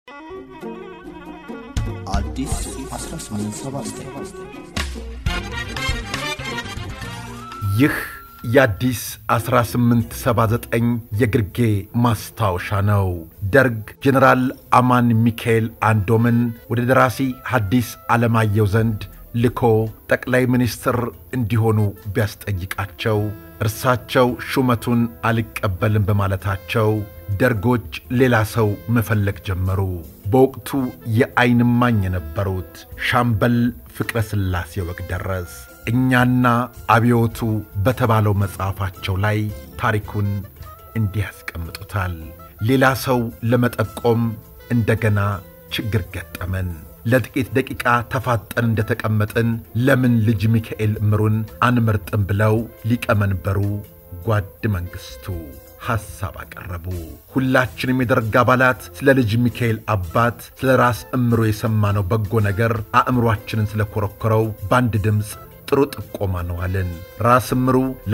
አዲስ 1879 ይህ የአዲስ 1879 የግርጌ ማስታወሻ ነው። ደርግ ጀኔራል አማን ሚካኤል አንዶምን ወደ ደራሲ ሐዲስ ዓለማየሁ ዘንድ ልኮ ጠቅላይ ሚኒስትር እንዲሆኑ ቢያስጠይቃቸው እርሳቸው ሹመቱን አልቀበልም በማለታቸው ደርጎች ሌላ ሰው መፈለግ ጀመሩ። በወቅቱ የዓይን እማኝ የነበሩት ሻምበል ፍቅረ ሥላሴ ወግደረስ እኛና አብዮቱ በተባለው መጽሐፋቸው ላይ ታሪኩን እንዲህ ያስቀምጡታል። ሌላ ሰው ለመጠቆም እንደገና ችግር ገጠመን። ለጥቂት ደቂቃ ተፋጠን እንደተቀመጥን ለምን ልጅ ሚካኤል እምሩን አንመርጥም ብለው ሊቀመንበሩ ጓድ መንግሥቱ ሐሳብ አቀረቡ። ሁላችንም የደርግ አባላት ስለ ልጅ ሚካኤል አባት ስለ ራስ እምሩ የሰማነው በጎ ነገር አእምሮአችንን ስለኮረኮረው በአንድ ድምፅ ጥሩ ጥቆማ ነው አልን። ራስ እምሩ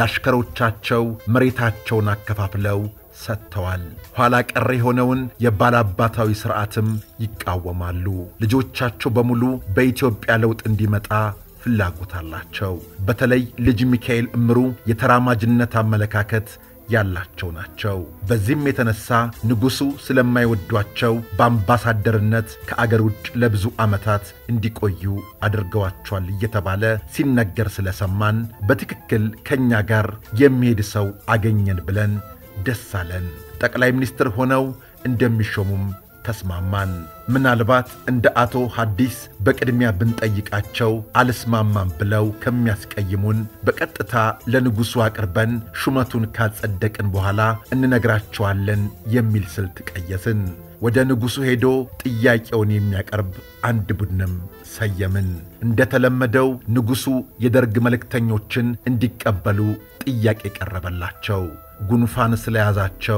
ላሽከሮቻቸው መሬታቸውን አከፋፍለው ሰጥተዋል። ኋላ ቀር የሆነውን የባላባታዊ ሥርዓትም ይቃወማሉ። ልጆቻቸው በሙሉ በኢትዮጵያ ለውጥ እንዲመጣ ፍላጎት አላቸው። በተለይ ልጅ ሚካኤል እምሩ የተራማጅነት አመለካከት ያላቸው ናቸው። በዚህም የተነሳ ንጉሡ ስለማይወዷቸው በአምባሳደርነት ከአገር ውጭ ለብዙ ዓመታት እንዲቆዩ አድርገዋቸዋል እየተባለ ሲነገር ስለሰማን በትክክል ከእኛ ጋር የሚሄድ ሰው አገኘን ብለን ደስ አለን። ጠቅላይ ሚኒስትር ሆነው እንደሚሾሙም ተስማማን። ምናልባት እንደ አቶ ሐዲስ በቅድሚያ ብንጠይቃቸው አልስማማም ብለው ከሚያስቀይሙን በቀጥታ ለንጉሡ አቅርበን ሹመቱን ካጸደቅን በኋላ እንነግራቸዋለን የሚል ስልት ቀየስን። ወደ ንጉሡ ሄዶ ጥያቄውን የሚያቀርብ አንድ ቡድንም ሰየምን። እንደተለመደው ንጉሡ የደርግ መልእክተኞችን እንዲቀበሉ ጥያቄ ቀረበላቸው። ጉንፋን ስለያዛቸው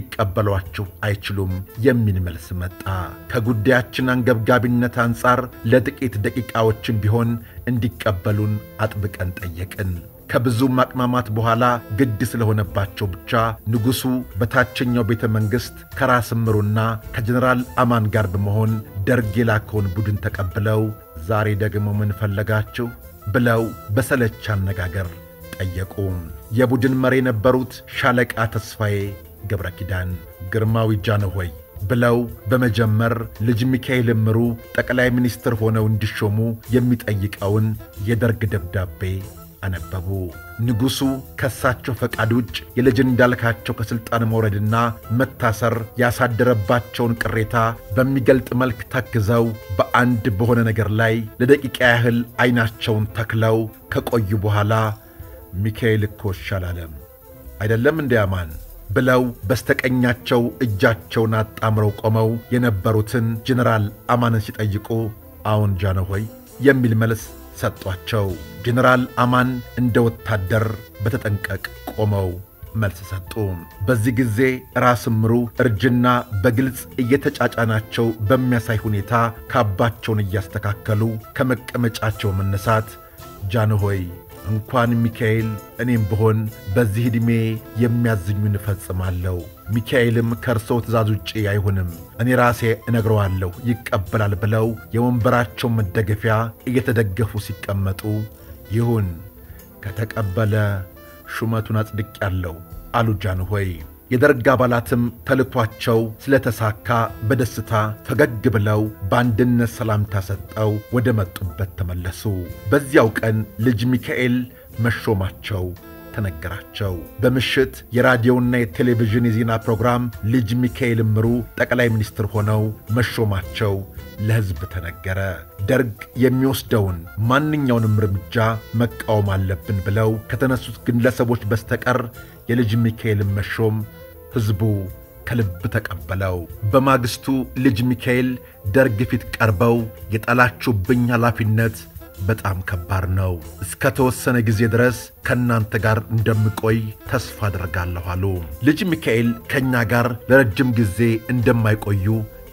ሊቀበሏችሁ አይችሉም የሚል መልስ መጣ። ከጉዳያችን አንገብጋቢነት አንጻር ለጥቂት ደቂቃዎችም ቢሆን እንዲቀበሉን አጥብቀን ጠየቅን። ከብዙ ማቅማማት በኋላ ግድ ስለሆነባቸው ብቻ ንጉሡ በታችኛው ቤተ መንግሥት ከራስ እምሩና ከጀኔራል አማን ጋር በመሆን ደርግ የላከውን ቡድን ተቀብለው ዛሬ ደግሞ ምን ፈለጋችሁ ብለው በሰለች አነጋገር ጠየቁ። የቡድን መሪ የነበሩት ሻለቃ ተስፋዬ ገብረ ኪዳን ግርማዊ ጃንሆይ ብለው በመጀመር ልጅ ሚካኤል እምሩ ጠቅላይ ሚኒስትር ሆነው እንዲሾሙ የሚጠይቀውን የደርግ ደብዳቤ አነበቡ። ንጉሡ ከሳቸው ፈቃድ ውጭ የልጅ እንዳልካቸው ከሥልጣን መውረድና መታሰር ያሳደረባቸውን ቅሬታ በሚገልጥ መልክ ተክዘው በአንድ በሆነ ነገር ላይ ለደቂቃ ያህል ዐይናቸውን ተክለው ከቆዩ በኋላ ሚካኤል እኮ ይሻላለም አይደለም እንደ አማን ብለው በስተቀኛቸው እጃቸውን አጣምረው ቆመው የነበሩትን ጀኔራል አማንን ሲጠይቁ አዎን ጃንሆይ የሚል መልስ ሰጧቸው። ጀኔራል አማን እንደ ወታደር በተጠንቀቅ ቆመው መልስ ሰጡ። በዚህ ጊዜ ራስ እምሩ እርጅና በግልጽ እየተጫጫናቸው በሚያሳይ ሁኔታ ካባቸውን እያስተካከሉ ከመቀመጫቸው መነሳት ጃንሆይ እንኳን ሚካኤል እኔም ብሆን በዚህ ዕድሜ የሚያዝኙን እፈጽማለሁ። ሚካኤልም ከእርስዎ ትእዛዝ ውጪ አይሆንም፣ እኔ ራሴ እነግረዋለሁ ይቀበላል ብለው የወንበራቸው መደገፊያ እየተደገፉ ሲቀመጡ ይሁን ከተቀበለ ሹመቱን አጽድቄአለሁ አሉ ጃንሆይ። የደርግ አባላትም ተልኳቸው ስለተሳካ በደስታ ፈገግ ብለው በአንድነት ሰላምታ ሰጠው ወደ መጡበት ተመለሱ። በዚያው ቀን ልጅ ሚካኤል መሾማቸው ተነገራቸው። በምሽት የራዲዮና የቴሌቪዥን የዜና ፕሮግራም ልጅ ሚካኤል እምሩ ጠቅላይ ሚኒስትር ሆነው መሾማቸው ለሕዝብ ተነገረ። ደርግ የሚወስደውን ማንኛውንም እርምጃ መቃወም አለብን ብለው ከተነሱት ግለሰቦች በስተቀር የልጅ ሚካኤልን መሾም ሕዝቡ ከልብ ተቀበለው። በማግስቱ ልጅ ሚካኤል ደርግ ፊት ቀርበው የጣላችሁብኝ ኃላፊነት በጣም ከባድ ነው። እስከ ተወሰነ ጊዜ ድረስ ከእናንተ ጋር እንደምቆይ ተስፋ አድርጋለሁ አሉ። ልጅ ሚካኤል ከእኛ ጋር ለረጅም ጊዜ እንደማይቆዩ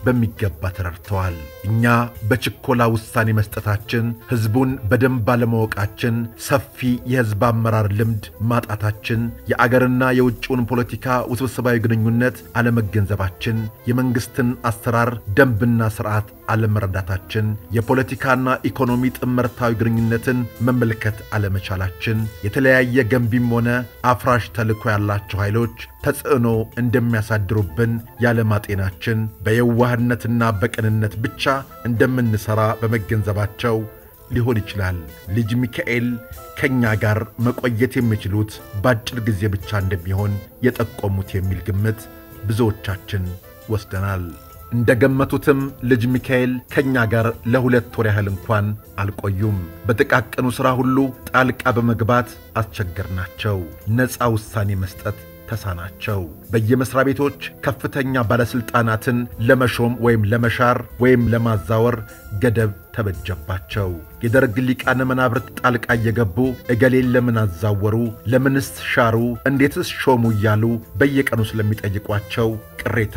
በሚገባ ተረድተዋል። እኛ በችኮላ ውሳኔ መስጠታችን፣ ሕዝቡን በደንብ ባለማወቃችን፣ ሰፊ የሕዝብ አመራር ልምድ ማጣታችን፣ የአገርና የውጭውን ፖለቲካ ውስብስባዊ ግንኙነት አለመገንዘባችን፣ የመንግሥትን አሰራር ደንብና ሥርዓት አለመረዳታችን፣ የፖለቲካና ኢኮኖሚ ጥምርታዊ ግንኙነትን መመልከት አለመቻላችን፣ የተለያየ ገንቢም ሆነ አፍራሽ ተልዕኮ ያላቸው ኃይሎች ተጽዕኖ እንደሚያሳድሩብን ያለማጤናችን፣ በየዋህነትና በቅንነት ብቻ እንደምንሠራ በመገንዘባቸው ሊሆን ይችላል ልጅ ሚካኤል ከእኛ ጋር መቆየት የሚችሉት በአጭር ጊዜ ብቻ እንደሚሆን የጠቆሙት የሚል ግምት ብዙዎቻችን ወስደናል። እንደ ገመቱትም ልጅ ሚካኤል ከእኛ ጋር ለሁለት ወር ያህል እንኳን አልቆዩም። በጥቃቅኑ ሥራ ሁሉ ጣልቃ በመግባት አስቸገርናቸው። ነፃ ውሳኔ መስጠት ተሳናቸው። በየመሥሪያ ቤቶች ከፍተኛ ባለሥልጣናትን ለመሾም ወይም ለመሻር ወይም ለማዛወር ገደብ ተበጀባቸው። የደርግ ሊቃነ መናብርት ጣልቃ እየገቡ እገሌን ለምን አዛወሩ፣ ለምንስ ሻሩ፣ እንዴትስ ሾሙ እያሉ በየቀኑ ስለሚጠይቋቸው ቅሬታ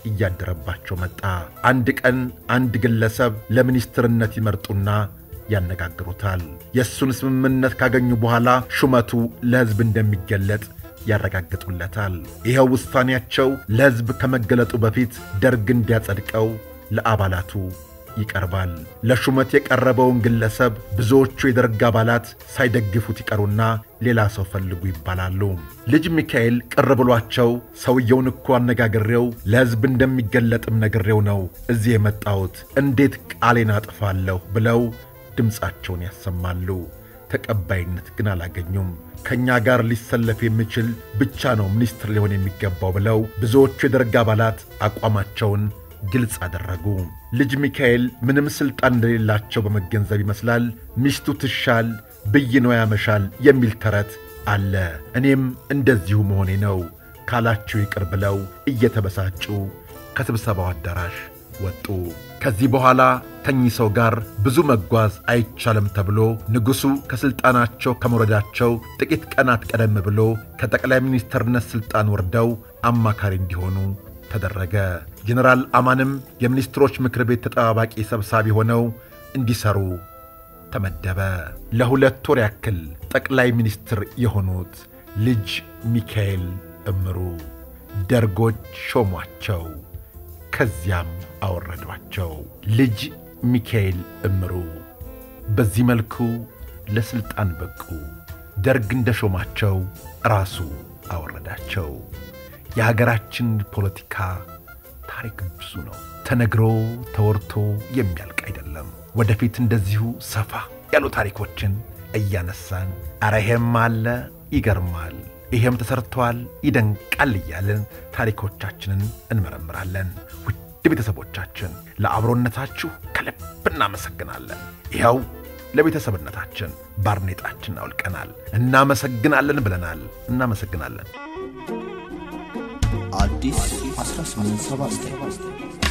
እያደረባቸው መጣ። አንድ ቀን አንድ ግለሰብ ለሚኒስትርነት ይመርጡና ያነጋግሩታል። የእሱን ስምምነት ካገኙ በኋላ ሹመቱ ለሕዝብ እንደሚገለጥ ያረጋግጡለታል። ይኸው ውሳኔያቸው ለሕዝብ ከመገለጡ በፊት ደርግ እንዲያጸድቀው ለአባላቱ ይቀርባል። ለሹመት የቀረበውን ግለሰብ ብዙዎቹ የደርግ አባላት ሳይደግፉት ይቀሩና ሌላ ሰው ፈልጉ ይባላሉ። ልጅ ሚካኤል ቅር ብሏቸው ሰውየውን እኮ አነጋግሬው ለሕዝብ እንደሚገለጥም ነግሬው ነው እዚህ የመጣሁት እንዴት ቃሌን አጥፋለሁ ብለው ድምፃቸውን ያሰማሉ። ተቀባይነት ግን አላገኙም። ከእኛ ጋር ሊሰለፍ የሚችል ብቻ ነው ሚኒስትር ሊሆን የሚገባው ብለው ብዙዎቹ የደርግ አባላት አቋማቸውን ግልጽ አደረጉ። ልጅ ሚካኤል ምንም ሥልጣን እንደሌላቸው በመገንዘብ ይመስላል ሚስቱ ትሻል ብይኖ ያመሻል የሚል ተረት አለ። እኔም እንደዚሁ መሆኔ ነው ካላችሁ ይቅር ብለው እየተበሳጩ ከስብሰባው አዳራሽ ወጡ። ከዚህ በኋላ ከኚህ ሰው ጋር ብዙ መጓዝ አይቻልም ተብሎ ንጉሡ ከሥልጣናቸው ከመውረዳቸው ጥቂት ቀናት ቀደም ብሎ ከጠቅላይ ሚኒስትርነት ሥልጣን ወርደው አማካሪ እንዲሆኑ ተደረገ። ጀኔራል አማንም የሚኒስትሮች ምክር ቤት ተጠባባቂ ሰብሳቢ ሆነው እንዲሰሩ ተመደበ። ለሁለት ወር ያክል ጠቅላይ ሚኒስትር የሆኑት ልጅ ሚካኤል እምሩ ደርጎች ሾሟቸው። ከዚያም አወረዷቸው። ልጅ ሚካኤል እምሩ በዚህ መልኩ ለሥልጣን በቁ። ደርግ እንደ ሾማቸው ራሱ አወረዳቸው። የሀገራችን ፖለቲካ ታሪክ ብዙ ነው። ተነግሮ ተወርቶ የሚያልቅ አይደለም። ወደፊት እንደዚሁ ሰፋ ያሉ ታሪኮችን እያነሳን ኧረ ይሄም አለ ይገርማል፣ ይሄም ተሰርተዋል ይደንቃል እያልን ታሪኮቻችንን እንመረምራለን። ውድ ቤተሰቦቻችን ለአብሮነታችሁ ከልብ እናመሰግናለን። ይኸው ለቤተሰብነታችን ባርኔጣችን አውልቀናል። እናመሰግናለን ብለናል። እናመሰግናለን። አዲስ 1879